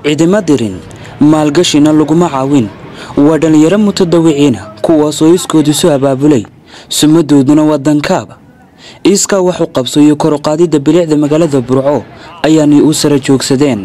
cidima dirin maalgashina laguma caawin waa dhallinyaro mutadawiciina kuwaasoo iskoodiisu abaabulay sumadooduna waa dankaaba iiskaa wax u qabso iyo kor u qaadidda bilicda magaalada burco ayaanay u sara joogsadeen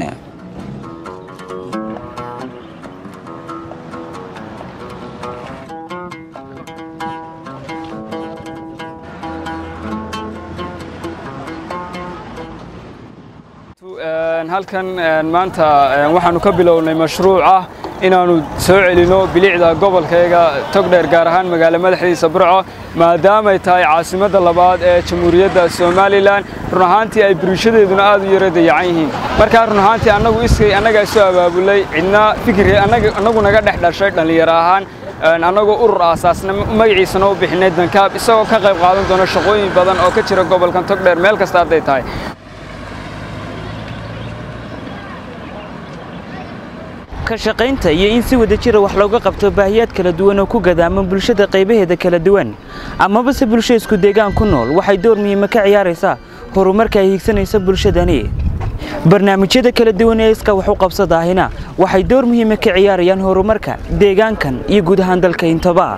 halkan maanta waxaanu ka bilownay mashruuc ah inaannu soo celinno bilicda gobolkayga togdheer gaar ahaan magaalo madaxdiisa burco maadaamay tahay caasimadda labaad ee jamhuuriyadda somalilan run ahaantii ay bulshadeeduna aad u yaro dayacan yihiin markaa run ahaantii annagu iskay annagaa isu abaabulay cidna fikir annagu naga dhex dhashay dhallinyaro ahaan annagoo urur aasaasna magaciisana u bixinay dankaab isagoo ka qayb qaadan doona shaqooyin badan oo ka jira gobolkan togdheer meel kasta hadday tahay ka shaqaynta iyo in si wada jira wax looga qabto baahiyaad kala duwan oo ku gadaama bulshada qaybaheeda kala duwan amaba se bulsho isku deegaan ku nool waxay door muhiima ka ciyaaraysaa horumarka ay hiigsanaysa bulshadani barnaamijyada kala duwan ee iska wax u qabsadaahina waxay door muhiima ka ciyaarayaan horumarka deegaankan iyo guud ahaan dalka intaba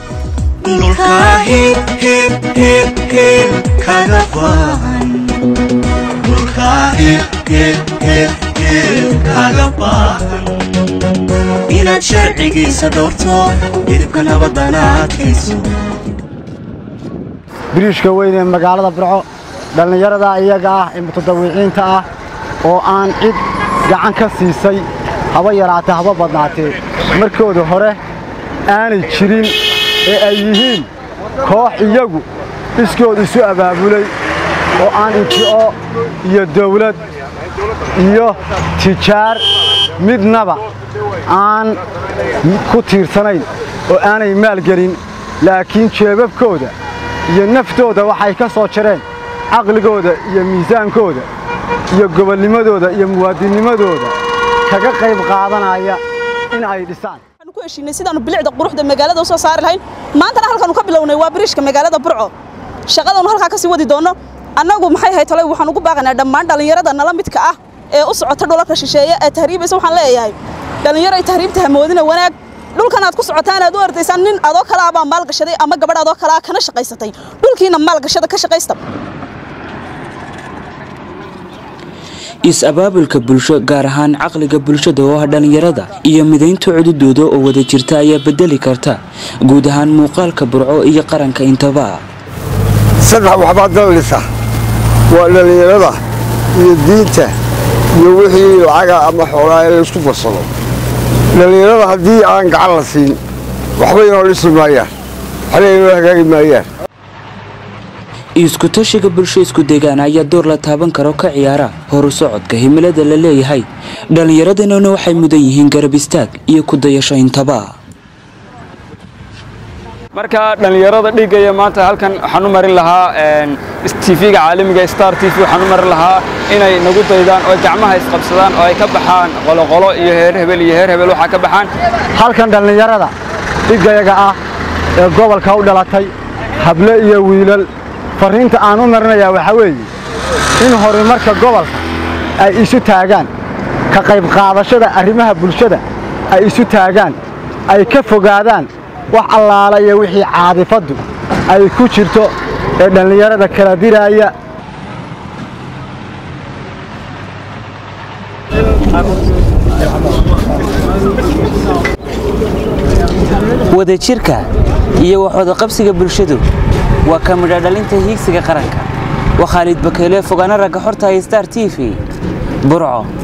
inaad sharcigiisa dhowrto midibka nabadana adkayso biriishka weyn ee magaalada burco dhallinyarada iyaga ah ee mutadawiciinta ah oo aan cid gacan ka siisay haba yaraatee haba badnaatee markooda hore aanay jirin ee ay yihiin koox iyagu iskood isu abaabulay oo aan inti'o iyo dawlad iyo tijaar midnaba aan ku tiirsanayn oo aanay maalgelin laakiin jeebabkooda iyo naftooda waxay ka soo jareen caqligooda iyo miisaankooda iyo gobolnimadooda iyo muwaadinnimadooda kaga qayb qaadanaya in ay dhisaan ku heshiinay sidaanu bilicda quruxda magaalada u soo saari lahayn maantana halkaanu ka bilownay waa biriishka magaalada burco shaqadaanu halkaa ka sii wadi doonno annagu maxay ahayd tolay waxaan ugu baaqaynaa dhammaan dhallinyarada nala midka ah ee u socota dhulalka shisheeye ee tahriibaysa waxaan leeyahay dhallinyaro ay tahriibta hamoodina wanaag dhulkan aad ku socotaan aad u ordaysaan nin adoo kale abaa maalgashaday ama gabadh adoo kale kana shaqaysatay dhulkiina maalgashada ka shaqaysta is-abaabulka bulsho gaar ahaan caqliga bulshada oo ah dhallinyarada iyo midaynta cududooda oo wada jirta ayaa bedeli karta guud ahaan muuqaalka burco iyo qaranka intaba saddex waxbaa dallisa waa dhallinyarada iyo diinta iyo wixii lacaga ama xoolaa ee laysku barsado dhallinyarada haddii aan gacan la siin waxba inoo dhisi maayaan waxna inoo hagaagi maayaan isku-tashiga bulsho isku deegaan ayaa door la taaban karo ka ciyaara horu socodka himilada la leeyahay dhallinyaradeenuna waxay mudan yihiin garab istaag iyo ku dayasho intaba marka dhallinyarada dhigaya maanta halkan waxaan u marin lahaa tv-ga caalamiga star t v waxaan u marin lahaa inay nagu daydaan oo gacmaha isqabsadaan oo ay ka baxaan qoloqolo iyo heer hebel iyo heer hebel waxaa ka baxaan halkan dhallinyarada dhigayaga ah ee gobolka u dhalatay hable iyo wiilal farriinta aan u marinayaa waxaa weeye in horumarka gobolka ay isu taagaan ka qayb qaadashada arrimaha bulshada ay isu taagaan ay ka fogaadaan wax allaala iyo wixii caadifaddu ay ku jirto ee dhallinyarada kala diraaya wadajirka iyo waxwada qabsiga bulshadu waa ka midha dhalinta hiigsiga qaranka waa khaalid bakeele fogaana ragga xorta star t v burco